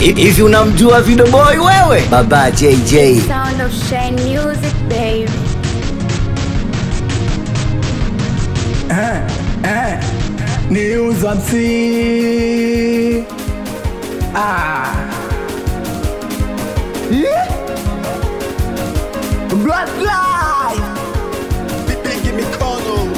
Hivi unamjua Video Boy wewe? Baba JJ. Sound of Shine Music, baby. News MC. Ah. Yeah. Black Live. Bigi mikono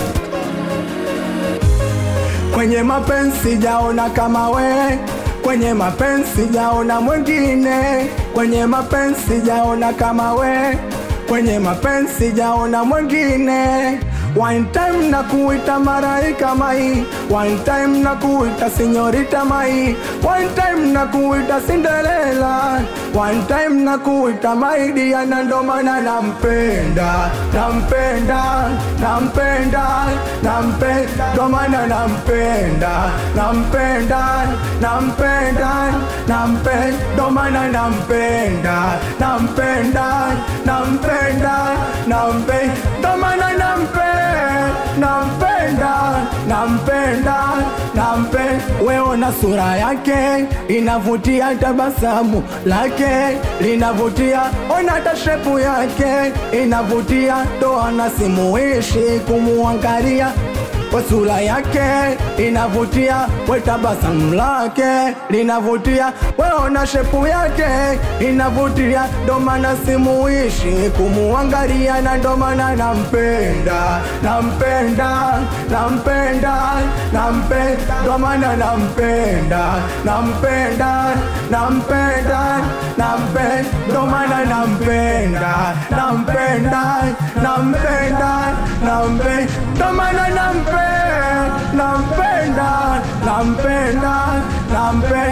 Kwenye mapenzi jaona kama we, kwenye mapenzi jaona mwingine, kwenye mapenzi jaona kama we, kwenye mapenzi jaona mwingine. One time na kuita maraika mai, one time na kuita sinyorita mai, one time na kuita Cinderella, one time na kuita maidia, na ndo maana nampenda, nampenda, nampenda, nampenda, ndo maana nampenda, nampenda, nampenda, nampenda, ndo maana nampenda, nampenda, nampenda, nampenda, ndo maana nampenda, nampenda, nampenda, nampenda. Wewe na sura yake inavutia, tabasamu lake linavutia, ona hata shepu yake inavutia, ndo anasimuishi kumuangalia kwa sura yake inavutia, we tabasamu lake linavutia, weona shepu yake inavutia, ndo maana simuishi kumuangalia, na ndo maana nampenda, nampenda, nampenda, nampenda, ndo maana nampenda, nampenda, nampenda, nampenda, ndo maana nampenda, nampenda, nampenda, nampenda, ndo maana nampenda, nampenda, nampenda, nampenda.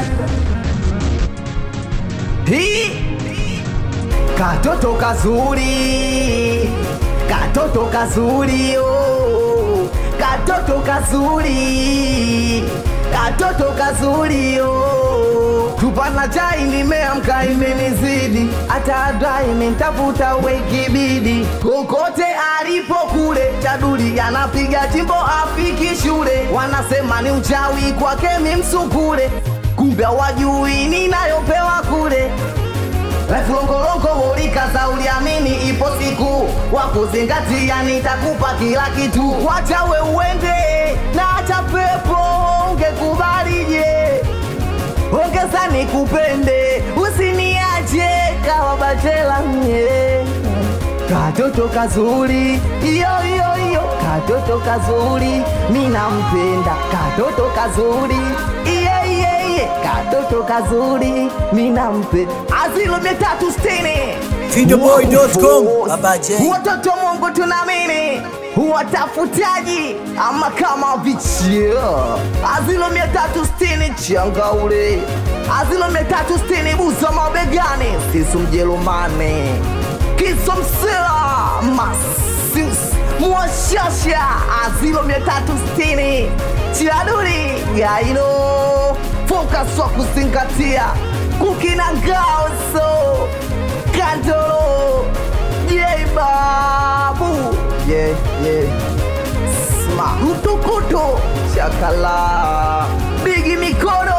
Hii katoto kazuri, katoto kazuri, oh. katoto kazuri, katoto kazuri, oh. tupana chai nimeamka imenizidi, hata adai nitafuta wekibidi, kokote alipo kule chaduli anapiga chimbo afiki shule, wanasema ni uchawi kwake mimsukule, kumbe hawajui ninayopewa kule Longolongo ulikaza uliamini, ipo siku wa kuzingatia, nitakupa kila kitu. Wacha we uende na acha pepo, ungekubalije? Ongeza nikupende, usiniache kawa bachela nye Katoto kazuri, iyo iyo iyo, katoto kazuri, mina mpenda katoto kazuri, iye iye iye, katoto kazuri, mina mpenda azilo mia tatu sitini Videoboy.com Baba J. watoto Mungu tunamini watafutaji ama kama vichio azilo mia tatu sitini changaule azilo mia tatu sitini buza mabegani sisu mjerumani kisomsela masis mwashasha azilo mia tatu sitini chiaduri gaino fokas wa kuzingatia kukina ngaoso kandolo ye babu ye ye sma mtukutu chakala bigi mikono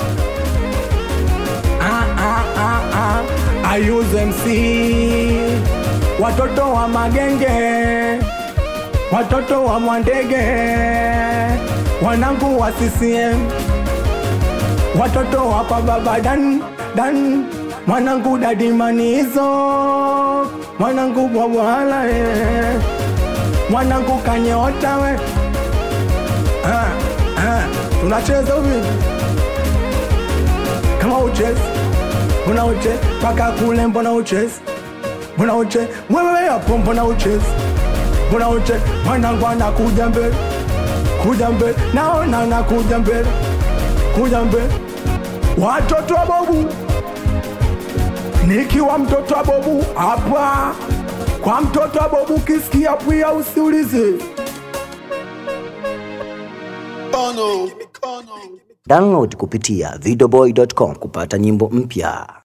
Ah, ah, ah, ah. I use MC watoto wa magenge, watoto wa Mwandege, wanangu wa CCM, watoto wa Pababa Dan Dan, mwanangu dadi manizo, mwanangu bwabwala eh, mwanangu kanyota we ah, ah. tunacheza uvivu kama uchezi mbona uchezi mpaka kule mbona uchezi mbona uchezi wewe hapo mbona uchezi mbona uchezi mwanangu anakuja mbele kuja mbele naona anakuja mbele kuja mbele watoto wa bobu nikiwa mtoto wa bobu hapa kwa mtoto wa bobu kisikia pia usiulize mikono mikono Download kupitia videoboy.com kupata nyimbo mpya.